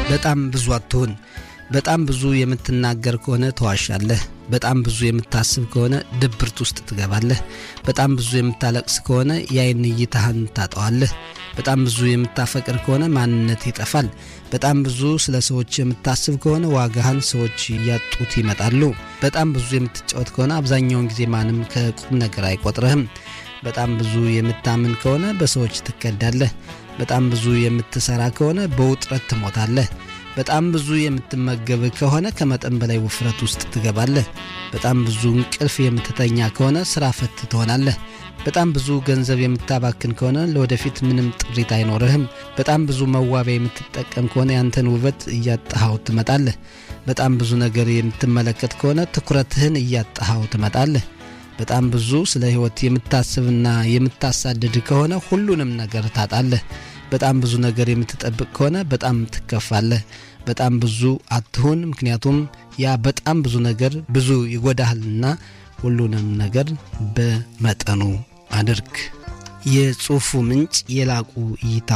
በጣም ብዙ አትሁን። በጣም ብዙ የምትናገር ከሆነ ተዋሻለህ። በጣም ብዙ የምታስብ ከሆነ ድብርት ውስጥ ትገባለህ። በጣም ብዙ የምታለቅስ ከሆነ የአይን እይታህን ታጠዋለህ። በጣም ብዙ የምታፈቅር ከሆነ ማንነት ይጠፋል። በጣም ብዙ ስለ ሰዎች የምታስብ ከሆነ ዋጋህን ሰዎች እያጡት ይመጣሉ። በጣም ብዙ የምትጫወት ከሆነ አብዛኛውን ጊዜ ማንም ከቁም ነገር አይቆጥርህም። በጣም ብዙ የምታምን ከሆነ በሰዎች ትከዳለህ። በጣም ብዙ የምትሰራ ከሆነ በውጥረት ትሞታለህ። በጣም ብዙ የምትመገብ ከሆነ ከመጠን በላይ ውፍረት ውስጥ ትገባለህ። በጣም ብዙ እንቅልፍ የምትተኛ ከሆነ ስራ ፈት ትሆናለህ። በጣም ብዙ ገንዘብ የምታባክን ከሆነ ለወደፊት ምንም ጥሪት አይኖርህም። በጣም ብዙ መዋቢያ የምትጠቀም ከሆነ ያንተን ውበት እያጣሃው ትመጣለህ። በጣም ብዙ ነገር የምትመለከት ከሆነ ትኩረትህን እያጣሃው ትመጣለህ። በጣም ብዙ ስለ ሕይወት የምታስብና የምታሳድድ ከሆነ ሁሉንም ነገር ታጣለህ። በጣም ብዙ ነገር የምትጠብቅ ከሆነ በጣም ትከፋለህ። በጣም ብዙ አትሁን፣ ምክንያቱም ያ በጣም ብዙ ነገር ብዙ ይጎዳሃልና ሁሉንም ነገር በመጠኑ አድርግ። የጽሑፉ ምንጭ የላቁ እይታ